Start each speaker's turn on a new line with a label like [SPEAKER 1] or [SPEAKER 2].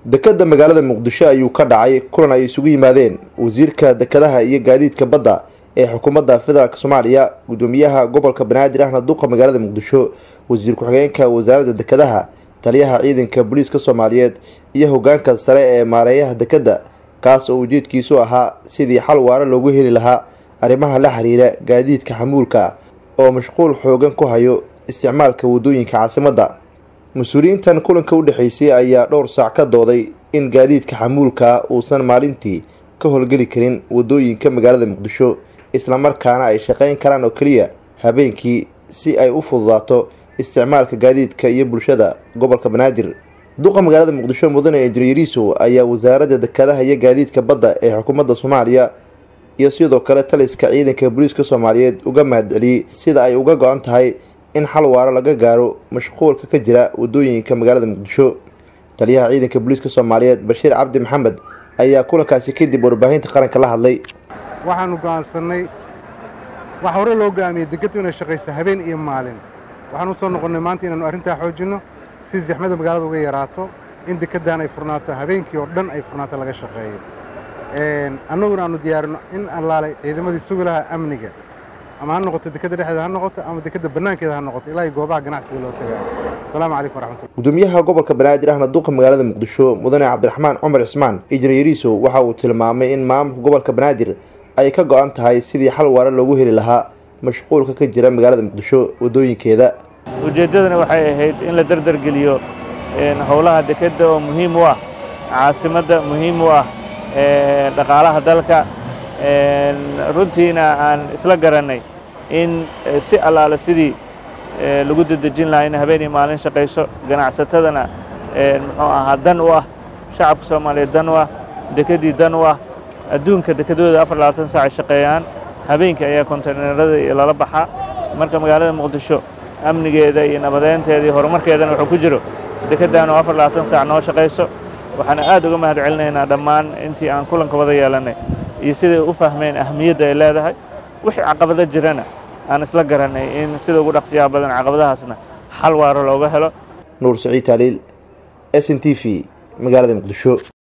[SPEAKER 1] dekeda magaalada muqdisho ayuu ka dhacay kulan ay isugu yimaadeen wasiirka dekadaha iyo gaadiidka badda ee xukuumadda federaalk soomaaliya gudoomiyaha gobolka banaadir ahna duqa magaalada muqdisho wasiir ku-xigeenka wasaaradda dekadaha taliyaha ciidanka booliiska soomaaliyeed iyo hogaanka sare ee maareeyaha dekadda kaas oo ujeedkiisu ahaa sidii xal waara loogu heli lahaa arrimaha la xiriira gaadiidka xamuulka oo mashquul xoogan ku hayo isticmaalka wadooyinka caasimadda mas-uuliyiintan kulanka u dhexeysay ayaa dhowr saac ka dooday in gaadiidka xamuulka uusan maalintii ka howlgeli karin wadooyinka magaalada muqdisho islamarkaana ay shaqeyn karaan oo keliya habeenkii si ay u fududaato isticmaalka gaadiidka iyo bulshada gobolka banaadir duqa magaalada muqdisho mudane injineeriso ayaa wasaaradda dekadaha iyo gaadiidka badda ee xukuumadda soomaaliya iyo sidoo kale taliska ciidanka booliiska soomaaliyeed uga mahadceliyey sida ay uga go-an tahay in xal waaro laga gaaro mashquulka ka jira wadooyinka magaalada muqdisho taliyaha ciidanka booliiska soomaaliyeed bashiir cabdi maxamed ayaa kulankaasi kadib warbaahinta qaranka la hadlay
[SPEAKER 2] waxaanu go'aansannay waxa hore loo go'aamiyey degeddu inay shaqayso habeen iyo maalin waxaan u soo noqonnay maanta inaannu arrintaa xoojinno si zaxmada magaalada uga yaraato in dekeddan ay furnaato habeenkii oo dhan ay furnaato laga shaqeeyo annaguna aannu diyaarinno in allaalay ciidamadii sugi lahaa amniga ama ha noqoto dekedda dhexdeeda ha noqoto ama dekedda bannaankeeda ha noqoto ilaa iyo goobaha ganacsiga loo tagaayo asalaamu calaykum waraxmatullah
[SPEAKER 1] gudoomiyaha gobolka banaadir ahna duqa magaalada muqdisho mudane cabdiraxmaan cumar cismaan injineeriso waxa uu tilmaamay in maamulka gobolka banaadir ay ka go-an tahay sidii xal waara loogu heli lahaa mashquulka ka jira magaalada muqdisho wadooyinkeeda
[SPEAKER 3] ujeeddadana waxay ahayd in la dardargeliyo howlaha dekedda oo muhiim u ah caasimadda muhiim u ah dhaqaalaha dalka runtiina aan isla garannay in si allaale sidii lagu dedejin lahaa in habeen iyo maalin shaqayso ganacsatadana muxuu ahaa dan u ah shacabka soomaaliyeed dan u ah dekeddii dan u ah adduunka dekedooda afar labaatan saac ay shaqeeyaan habeenkii ayaa konteynerada iyo lala baxaa marka magaalada muqdisho amnigeeda iyo nabadeynteeda iyo horumarkeedana wuxuu ku jiro dekeddan oo afar labaatan saac noo shaqayso waxaana aad uga mahad celinaynaa dhammaan intii aan kulanka wada yeelannay iyo siday u fahmeen ahamiyadda ay leedahay wixii caqabado jirana aan isla garannay in sida ugu dhaqsiyaha badan caqabadahaasna xal waaro looga helo
[SPEAKER 1] nuur saciid taaliil s n t v magaalada muqdisho